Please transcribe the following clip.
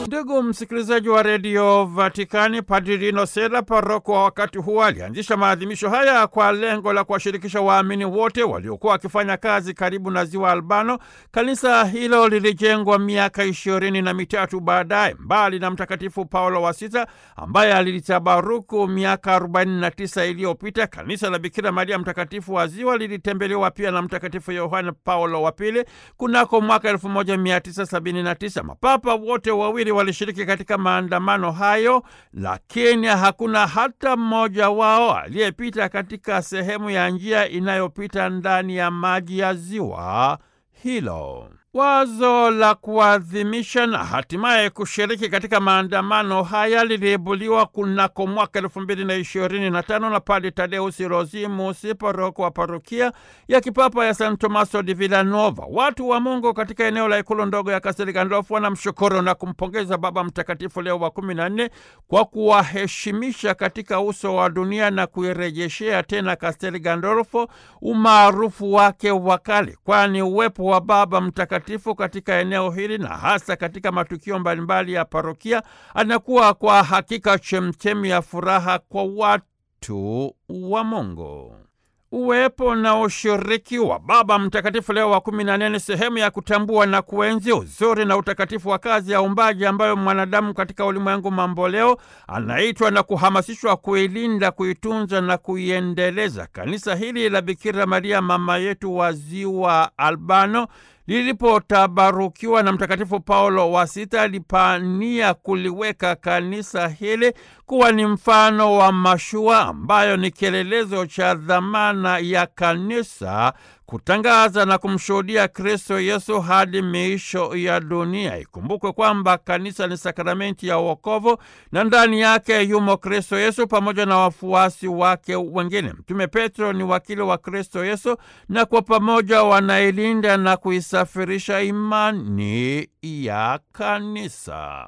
Ndugu msikilizaji wa redio Vatikani, Padri Lino Sela, paroko wa wakati huo, alianzisha maadhimisho haya kwa lengo la kuwashirikisha waamini wote waliokuwa wakifanya kazi karibu na ziwa Albano. Kanisa hilo lilijengwa miaka ishirini na mitatu baadaye. Mbali na Mtakatifu Paulo wa Sita ambaye alilitabaruku miaka 49 iliyopita, kanisa la Bikira Maria Mtakatifu wa Ziwa lilitembelewa pia na Mtakatifu Yohane Paulo wa Pili kunako mwaka 1979. Mapapa wote wawili walishiriki katika maandamano hayo, lakini hakuna hata mmoja wao aliyepita katika sehemu ya njia inayopita ndani ya maji ya ziwa hilo. Wazo la kuadhimisha na hatimaye kushiriki katika maandamano haya liliibuliwa kunako mwaka elfu mbili na ishirini na tano na Padre Tadeusi Rosimusi, paroko wa parokia ya kipapa ya San Tomaso di Villanova. Watu wa Mungu katika eneo la ikulu ndogo ya Kastel Gandolfo wanamshukuru na kumpongeza Baba Mtakatifu Leo wa kumi na nne kwa kuwaheshimisha katika uso wa dunia na kuirejeshea tena Kastel Gandolfo umaarufu wake wa kale, kwani uwepo wa Baba Mtakatifu katika eneo hili na hasa katika matukio mbalimbali ya parokia anakuwa kwa hakika chemchemi ya furaha kwa watu wa Mungu. Uwepo na ushiriki wa Baba Mtakatifu Leo wa kumi na nne ni sehemu ya kutambua na kuenzi uzuri na utakatifu wa kazi ya uumbaji ambayo mwanadamu katika ulimwengu mamboleo anaitwa na kuhamasishwa kuilinda, kuitunza na kuiendeleza. Kanisa hili la Bikira Maria mama yetu wa ziwa Albano lilipotabarukiwa na Mtakatifu Paulo wa Sita alipania kuliweka kanisa hili kuwa ni mfano wa mashua ambayo ni kielelezo cha dhamana ya kanisa kutangaza na kumshuhudia Kristo Yesu hadi miisho ya dunia. Ikumbukwe kwamba kanisa ni sakramenti ya wokovu na ndani yake yumo Kristo Yesu pamoja na wafuasi wake wengine. Mtume Petro ni wakili wa Kristo Yesu na kwa pamoja wanailinda na kuisafirisha imani ya kanisa.